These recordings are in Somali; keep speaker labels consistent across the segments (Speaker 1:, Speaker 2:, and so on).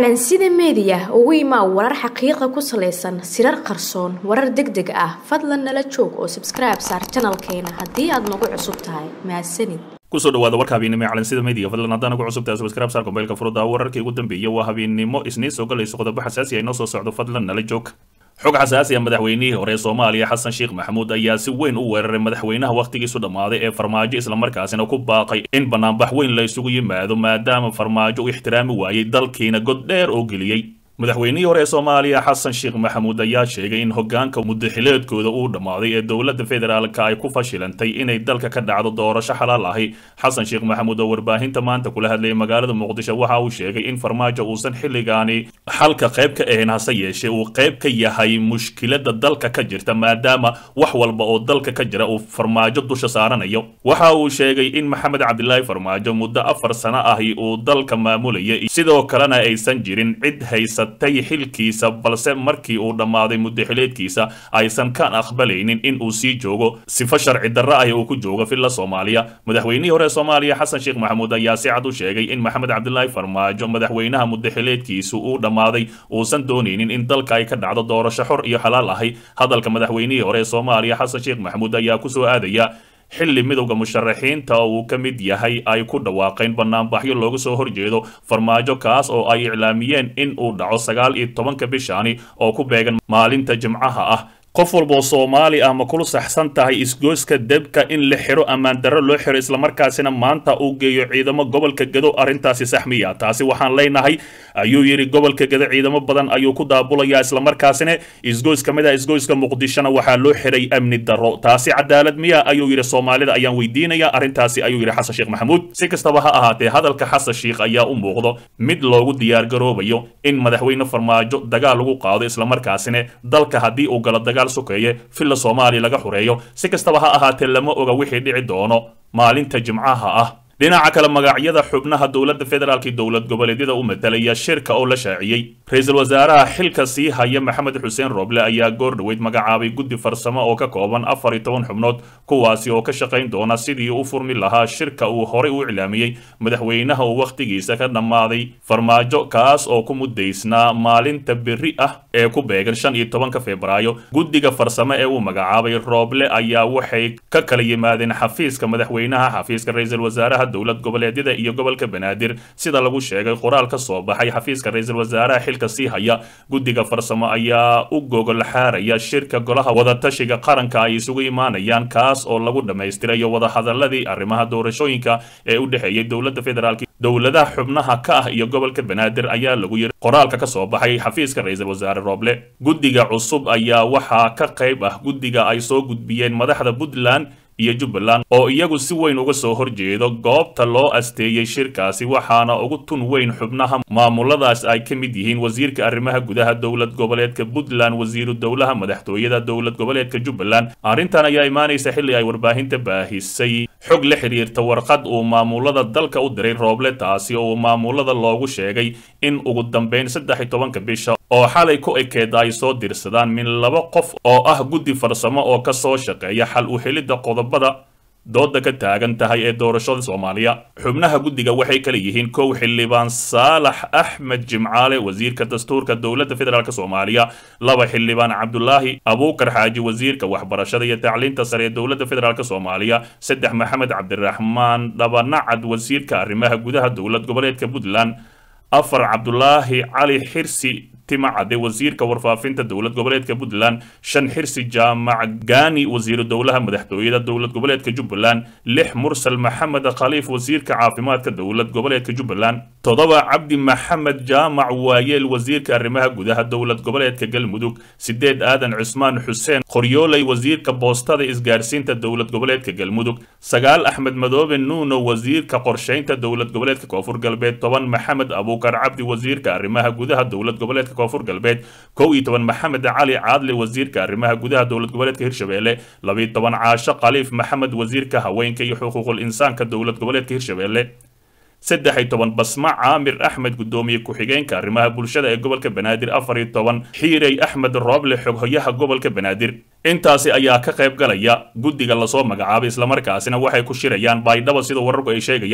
Speaker 1: calansida meediya ugu imaa warar xaqiiqa ku salaysan sirar qarsoon warar deg deg ah fadlan nala joog oo sabskribe saar janalkeena haddii aad nagu cusub tahay mahadsanid
Speaker 2: kusoo dhawaada warka habeennimo ee calansida media fadlan haddaan ugu cusubtahay subscribe saar kombeylka furudda wararkii ugu dambeeyay waa habeennimo isniin soo galayso qodobo xasaasi ah inoo soo socdo fadlan nala joog xog xasaasi ah madaxweynihii hore ee soomaaliya xasan sheekh maxamuud ayaa si weyn u weeraray madaxweynaha wakhtigiisu dhammaaday ee farmaajo islamarkaasina ku baaqay in banaanbax weyn la isugu yimaado maadaama farmaajo uu ixtiraami waayey dalkiina god dheer oo geliyey madaxweynihii hore ee soomaaliya xasan sheekh maxamuud ayaa sheegay in hogaanka mudaxileedkooda uu dhammaaday ee dowladda federaalka ay ku fashilantay inay dalka ka dhacdo doorasho xalaal ahi xasan sheekh maxamuud oo warbaahinta maanta kula hadlayay magaalada muqdisho waxa uu sheegay in farmaajo uusan xilligaani xalka qayb ka ahayn hase yeeshee uu qayb ka yahay mushkilada dalka ka jirta maadaama wax walba oo dalka ka jira uu farmaajo dusha saaranayo waxa uu sheegay in maxamed cabdilaahi farmaajo muddo afar sano ahi uu dalka maamulayay sidoo kalena aysan jirin cid haysa tay xilkiisa balse markii uu dhammaaday mudaxileedkiisa aysan ka aqbalaynin in uu sii joogo sifo sharci darro ah uu ku joogo villa soomaaliya madaxweynihii hore soomaaliya xasan sheekh maxamuud ayaa si cad u sheegay in maxamed cabdilaahi farmaajo madaxweynaha mudaxileedkiisu uu dhammaaday uusan doonaynin in dalka ay ka dhacdo doorasho xor iyo xalaal ahi hadalka madaxweynihii hore ee soomaaliya xasan sheekh maxamuud ayaa kusoo aadaya xilli midowda musharaxiinta oo uu ka mid yahay ay ku dhawaaqeen banaanbaxyo looga soo horjeedo farmaajo kaas oo ay iclaamiyeen in uu dhaco sagaal iyo tobanka bishaani oo ku beegan maalinta jimcaha ah qof walboo soomaali ah ma kula saxsan tahay isgooska debka in la xiro ammaan darro loo xiro islamarkaasina maanta uu geeyo ciidamo gobolka gedo arrintaasi saxmiya taasi waxaan leenahay ayuu yidhi gobolka gedo ciidamo badan ayuu ku daabulayaa islamarkaasina isgoys ka mid ah isgoyska muqdishona waxaa loo xiray amni darro taasi cadaalad miya ayuu yidhi soomaalida ayaan weydiinaya arrintaasi ayuu yidhi xasan sheekh maxamuud si kastaba ha ahaatee hadalka xasan sheekh ayaa u muuqdo mid loogu diyaargaroobayo in madaxweyne farmaajo dagaal lagu qaado islamarkaasina dalka haddii uu galo dagaal sokeeye villa soomaaliya laga xureeyo si kastaba ha ahaatee lama oga wixii dhici doono maalinta jimcaha ah dhinaca kale magacyada xubnaha dowladda federaalk dowlad goboleedyada u matalaya shirka oo la shaaciyey ra-iisul wasaaraha xilka sii haya maxamed xuseen rooble ayaa goor dhoweyd magacaabay guddi farsamo oo ka kooban afar iyo toban xubnood kuwaasi oo ka shaqayn doona sidii u furmi lahaa shirka uu horey u iclaamiyey madaxweynaha uu wakhtigiisa ka dhammaaday farmaajo kaas oo ku mudaysnaa maalinta berri ah ee ku beegan shan iyo tobanka febraayo guddiga farsamo ee uu magacaabay rooble ayaa waxay ka kala yimaadeen xafiiska madaxweynaha xafiiska ra-iisul wasaaraha dowlad goboleedyada iyo gobolka banaadir sida lagu sheegay qoraal ka soo baxay xafiiska ra-iisul wasaaraha xilka sii haya guddiga farsamo ayaa u gogol xaaraya shirka golaha wadatashiga qaranka ay isugu imaanayaan kaas oo lagu dhammaystirayo wadahadaladii arrimaha doorashooyinka ee u dhexeeyay dowladda federaalk dowladaha xubnaha ka ah iyo gobolka banaadir ayaa lagu yiri qoraalka ka soo baxay xafiiska ra-iisul wasaare rooble guddiga cusub ayaa waxaa ka qayb ah guddiga ay soo gudbiyeen madaxda puntland iyo jubbaland oo iyagu si weyn uga soo horjeedo goobta loo asteeyey shirkaasi waxaana ugu tun weyn xubnaha maamuladaas ay ka mid yihiin wasiirka arrimaha gudaha dowlad goboleedka puntland wasiiru dowlaha madaxtooyada dowlad goboleedka jubbaland arrintan ayaa imaanaysa xilli ay warbaahinta baahisay xog la xiriirta warqad uu maamulada dalka u diray rooble taasi oo maamulada loogu sheegay in ugu dambeyn saddex iyo tobanka bisha oo xalay ku ekeeda ay soo dirsadaan min laba qof oo ah guddi farsamo oo ka soo shaqeeya xal u helidda qodobada dooda ka taagan tahay ee doorashada soomaaliya xubnaha guddiga waxay kala yihiin kow xildhibaan saalax axmed jimcaale wasiirka dastuurka dowladda federaalk soomaaliya laba xildhibaan cabdulaahi abuukar xaaji wasiirka waxbarashada iyo tacliinta sare ee dowladda federaalk soomaaliya saddex maxamed cabdiraxmaan dhabanacad wasiirka arrimaha gudaha dowlad goboleedka puntland afar cabdulaahi cali xirsi timacade wasiirka warfaafinta dowlad goboleedka puntland shan xirsi jaamac gaani wasiiru dowlaha madaxtooyada dowlad goboleedka jubbaland lix mursal maxamed khaliif wasiirka caafimaadka dowlad goboleedka jubbaland toddoba cabdi maxamed jaamac waayeel wasiirka arrimaha gudaha dowlad goboleedka galmudug sideed aadan cusmaan xuseen qoryooley wasiirka boostada isgaarsiinta dowlad goboleedka galmudug sagaal axmed madoobe nuuno wasiirka qorshaynta dowlad goboleedka koonfur galbeed toban maxamed abuukar cabdi wasiirka arrimaha gudaha dowlad goboleedka koonfur galbeed kow iyo toban maxamed cali caadle wasiirka arrimaha gudaha dowlad goboleedka hirshabelle labiyo toban caasho khaliif maxamed wasiirka haweenka iyo xuquuqul insaanka dowlad goboleedka hirshabelle saddex iyo toban basma caamir axmed guddoomiye ku-xigeenka arrimaha bulshada ee gobolka banaadir afar iyo toban xiirey axmed rooble xoghoyaha gobolka banaadir intaasi ayaa ka qayb galaya guddiga lasoo magacaabay islamarkaasina waxay ku shirayaan baydhaba sida wararku ay sheegayaan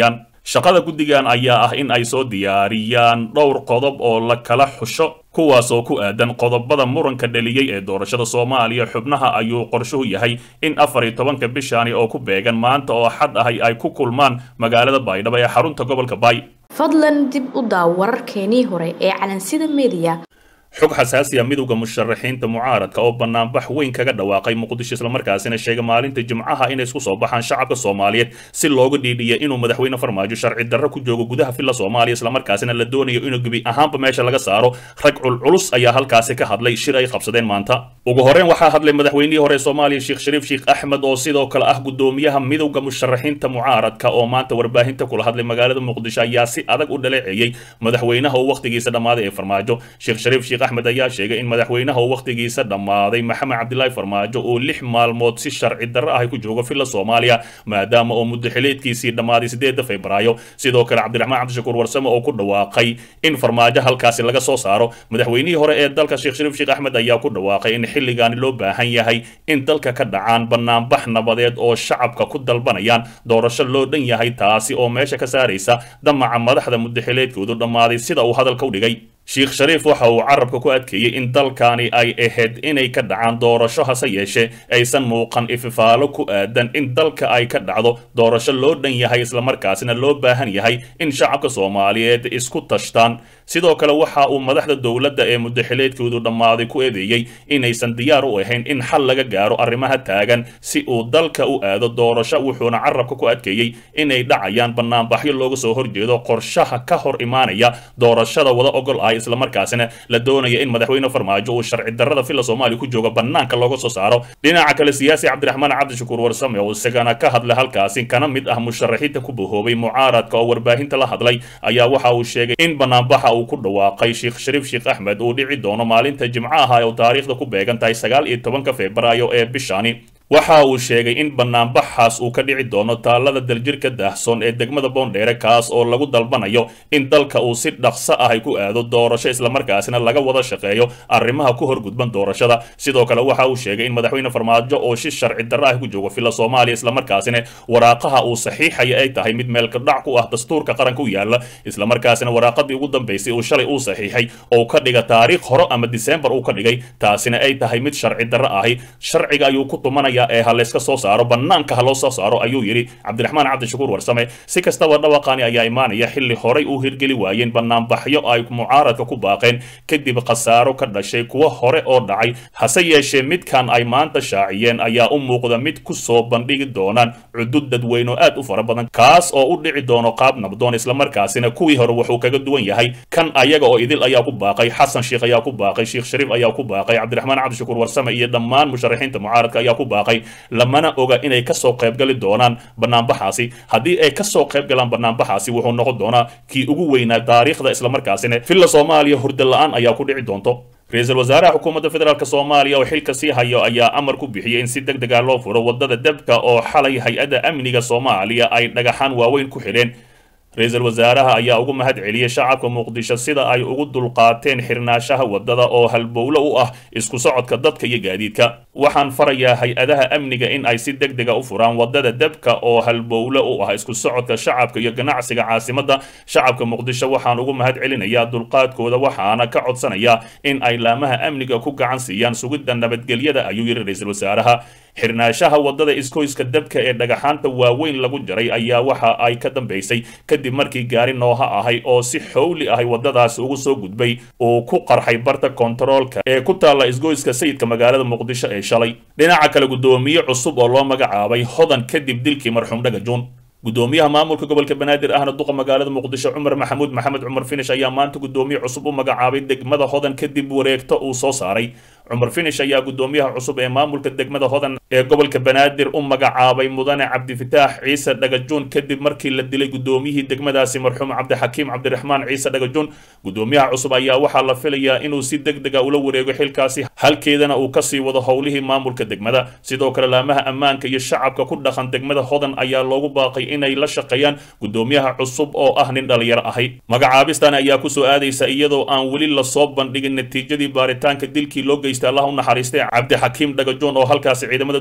Speaker 2: shaqada guddigan ayaa ah in ay soo diyaariyaan dhowr qodob oo la kala xusho kuwaas oo ku aadan qodobada muranka dhaliyey ee doorashada soomaaliya xubnaha ayuu qorshuhu yahay in afar iyo tobanka bishaani oo ku beegan maanta oo xad ahay ay ku kulmaan magaalada baydhabo ee xarunta gobolka baay
Speaker 1: fadlan dib u daaw wararkeenii hore ee calansida mediya
Speaker 2: xog xasaasiya midowda musharaxiinta mucaaradka oo banaanbax weyn kaga dhawaaqay muqdisho islamarkaasina sheegay maalinta jimcaha inay isku soo baxaan shacabka soomaaliyeed si looga dhiidhiya inuu madaxweyne farmaajo sharci darro ku joogo gudaha filla soomaaliya islamarkaasina la doonayo inuu gebi ahaanba meesha laga saaro rag culculus ayaa halkaasi ka hadlay shir ay qabsadeen maanta ugu horreyn waxaa hadlay madaxweynihii hore soomaaliya sheekh shariif sheekh axmed oo sidoo kale ah gudoomiyaha midowda musharaxiinta mucaaradka oo maanta warbaahinta kula hadlay magaalada muqdisho ayaa si adag u dhaleeceeyey madaxweynaha uu wakhtigiisa dhammaaday ee farmaajo sheekh shariif sheekh axmed ayaa sheegay in madaxweynaha uu wakhtigiisa dhammaaday maxamed cabdilaahi farmaajo uu lix maalmood si sharci darro ahy ku joogo filla soomaaliya maadaama uu muddo xileedkiisii dhammaaday sideedda febraayo sidoo kale cabdiraxmaan cabdishakuur warsame oo ku dhawaaqay in farmaajo halkaasi laga soo saaro madaxweynihii hore ee dalka sheekh shariif sheekh axmed ayaa ku dhawaaqay in xilligaani loo baahan yahay in dalka ka dhacaan banaanbax nabadeed oo shacabka ku dalbanayaan doorasho loo dhan yahay taasi oo meesha ka saaraysa damaca madaxda muddo xileedkoodu dhammaaday sida uu hadalka u dhigay sheekh shariif waxa uu carabka ku adkeeyey in dalkani ay ahayd inay ka dhacaan doorasho hase yeeshee aysan muuqan ififaalo ku aadan in dalka ay ka dhacdo doorasho loo dhan yahay islamarkaasina loo baahan yahay in shacabka soomaaliyeed isku tashtaan sidoo kale waxa uu madaxda dowladda ee muddaxileedkoodu dhammaaday ku eedeeyey inaysan diyaar u ahayn in xal laga gaaro arrimaha taagan si uu dalka u aado doorasho wuxuuna carabka ku adkeeyey inay dhacayaan banaanbaxyo looga soo horjeedo qorshaha ka hor imaanaya doorashada wada ogol ah islamarkaasina la doonaya in madaxweyne farmaajo uu sharci darrada filla soomaaliya ku jooga banaanka looga soo saaro dhinaca kale siyaasi cabdiraxmaan cabdishakuur warsame oo isagana ka hadlay halkaasi kana mid ah musharaxiinta ku bahoobay mucaaradka oo warbaahinta la hadlay ayaa waxa uu sheegay in banaanbaxa uu ku dhawaaqay sheekh shariif sheekh axmed uu dhici doono maalinta jimcaha oo taariikhda ku beegan tahay sagaal iyo tobanka febraayo ee bishani waxa uu sheegay in banaanbaxaas uu ka dhici doono taalada daljirka daahsoon ee degmada boondheere kaas oo lagu dalbanayo in dalka uu si dhaqso ah ay ku aado doorasho islamarkaasina laga wada shaqeeyo arrimaha ku horgudban doorashada sidoo kale waxa uu sheegay in madaxweyne farmaajo oo si sharci darro ah ku joogo filla soomaaliya islamarkaasina waraaqaha uu saxiixaya ay tahay mid meelkadhac ku ah dastuurka qaranka u yaala islamarkaasina waraaqadii ugu dambaysay uu shalay uu saxiixay oo ka dhiga taariikh hore ama disembar uu ka dhigay taasina ay tahay mid sharci darro ahi sharciga ayuu ku tumanaya ee ha layska soo saaro banaanka ha loo soo saaro ayuu yidhi cabdiraxmaan cabdishakuur warsame si kastaba dhawaqani ayaa imaanaya xilli horay uu hirgeli waayeen banaanbaxyo ay mucaaradka ku baaqeen kadib khasaaro ka dhashay kuwo hore oo dhacay hase yeeshee midkan ay maanta shaaciyeen ayaa u muuqda mid ku soo bandhigi doonaan cudud dadweyne oo aad u fara badan kaas oo u dhici doono qaab nabdoon islamarkaasina kuwii hore wuxuu kaga duwan yahay kan ayaga oo idil ayaa ku baaqay xasan sheekh ayaa ku baaqay sheekh shariif ayaa ku baaqay cabdiraxmaan cabdishakuur warsame iyo dhammaan musharaxiinta mucaaradka ayaa ku baaqay lamana oga inay kasoo qaybgali doonaan banaanbaxaasi haddii ay kasoo qayb galaan banaanbaxaasi wuxuu noqon doonaa kii ugu weynaa taariikhda islamarkaasina filla soomaaliya hurda la-aan ayaa ku dhici doonto ra-iisul wasaaraha xukuumadda federaalk soomaaliya oo xilka sii hayo ayaa amar ku bixiyey in si deg deg ah loo furo wadada debka oo xalay hay-adda amniga soomaaliya ay dhagaxaan waaweyn ku xidheen ra-iisul wasaaraha ayaa ugu mahad celiyey shacabka muqdisho sida ay ugu dulqaateen xirnaashaha wadada oo halbowlo u ah isku socodka dadka iyo gaadiidka waxaan farayaa hay-adaha amniga in ay si deg dega u furaan wadada debka oo halbowlo u ah isku socodka shacabka iyo ganacsiga caasimadda shacabka muqdisho waxaan ugu mahad celinayaa dulqaadkooda waxaana ka codsanayaa in ay laamaha amniga ku gacan siiyaan sugidda nabadgelyada ayuu yidhi ra-iisul wasaaraha xirnaashaha wadada iskoyska debka ee dhagaxaanta waaweyn lagu jaray ayaa waxa ay ka dambaysay kadib markii gaari nooha ahay oo si xowli ahay wadadaasi ugu soo gudbay uu ku qarxay barta kontaroolka ee ku taalla isgoyska sayidka magaalada muqdisho ee shalay dhinaca kale guddoomiye cusub oo loo magacaabay hodan kadib dilkii marxuum dhagajuun gudoomiyaha maamulka gobolka banaadir ahna duqa magaalada muqdisho cumar maxamuud maxamed cumar finish ayaa maanta gudoomiye cusub u magacaabay degmada hodan kadib wareegto uu soo saaray cumar finish ayaa gudoomiyaha cusub ee maamulka degmada hodan ee gobolka banaadir u magacaabay mudane cabdifitaax ciise dhagajuun kadib markii la dilay gudoomiyihii degmadaasi marxuum cabdixakiim cabdiraxmaan ciise dhagajuun gudoomiyaha cusub ayaa waxaa la filayaa inuu si deg dega ula wareego xilkaasi halkeedana uu kasii wado howlihii maamulka degmada sidoo kale laamaha ammaanka iyo shacabka ku dhaqan degmada hodan ayaa loogu baaqay inay la shaqeeyaan gudoomiyaha cusub oo ah nin dhalinyaro ahay magacaabistan ayaa kusoo aadaysa iyadoo aan weli lasoo bandhigin natiijadii baaritaanka dilkii loo geystay allah u naxariistay cabdixakiim dhagajoon oo halkaasi ciidamada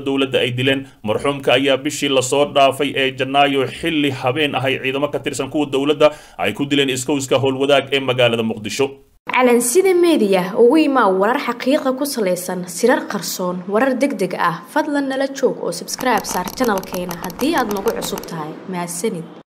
Speaker 2: dowladda ay dileen marxuumka ayaa bishii lasoo dhaafay ee janaayo xilli habeen ahay ciidamo ka tirsan kuwa dowladda ay ku dileen iskowska howlwadaag ee magaalada muqdisho
Speaker 1: calansida meediya ugu imaa warar xaqiiqa ku salaysan sirar qarsoon warar deg deg ah fadlan nala joog oo sabskribe saar janalkeena haddii aad nagu cusub tahay mahadsanid